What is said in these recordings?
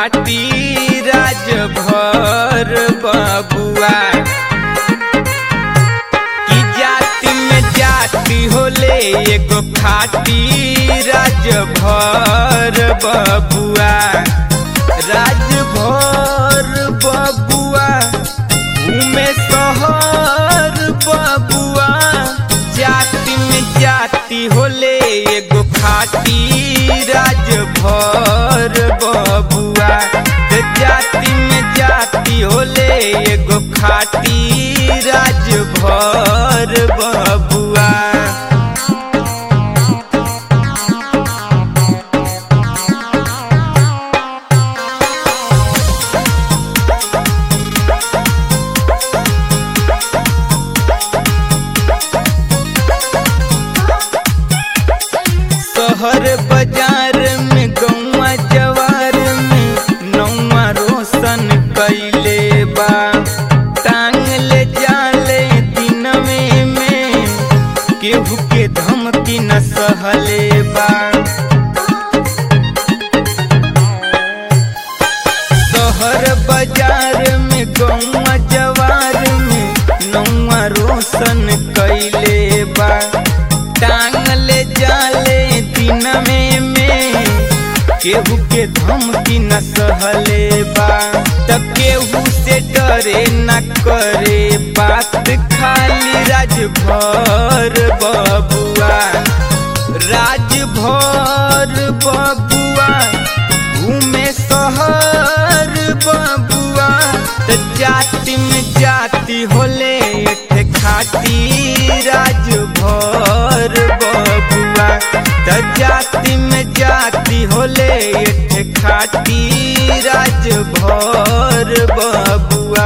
खाटी राजभर बबुआ की जाति में जाति होले एगो खाटी राजभर बबुआ राजभर बबुआ घूमे शहर बबुआ जाति में जाति होले एगो खाटी राजभर बबुआ ते जाति में जाति होले एगो खाटी राजभर बबुआ शहर बाजार में गौवा जवार में नौवा रोशन कैले बा टांग ले जाले दिनवे में केहू के धमकी न सहले बा शहर बाजार में गौवा जवार में नौवा रोशन कैले बा टांग ले जाले दिनवे में केहू के धमकी न सहले बा त केहू से डरे न करे बात खाली राजभर बबुआ राजभर बबुआ घूमे शहर बबुआ त जाति में जाति होले एठे खाटी राजभर बबुआ त जाति में जाति होले एठे खाटी राजभर बबुआ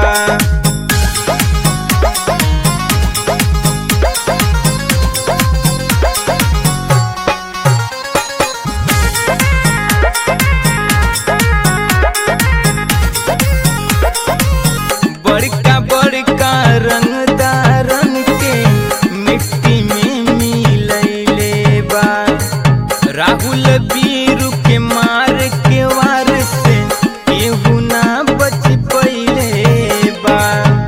बड़का बड़का रंगदारन के मिट्टी में मिलैले बा राहुल बीरू के मार के वार से केहू ना बच पइले बा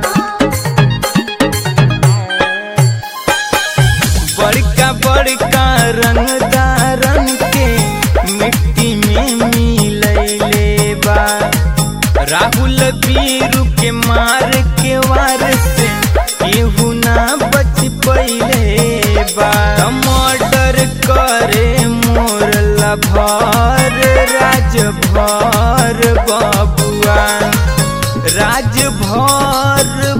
बड़का बड़का रंगदारन के मिट्टी में मिलैले बा राहुल बीरू के मार के वार से केहू ना बच पइले बा मर्डर करे मोर लभर राजभर बबुआ राजभर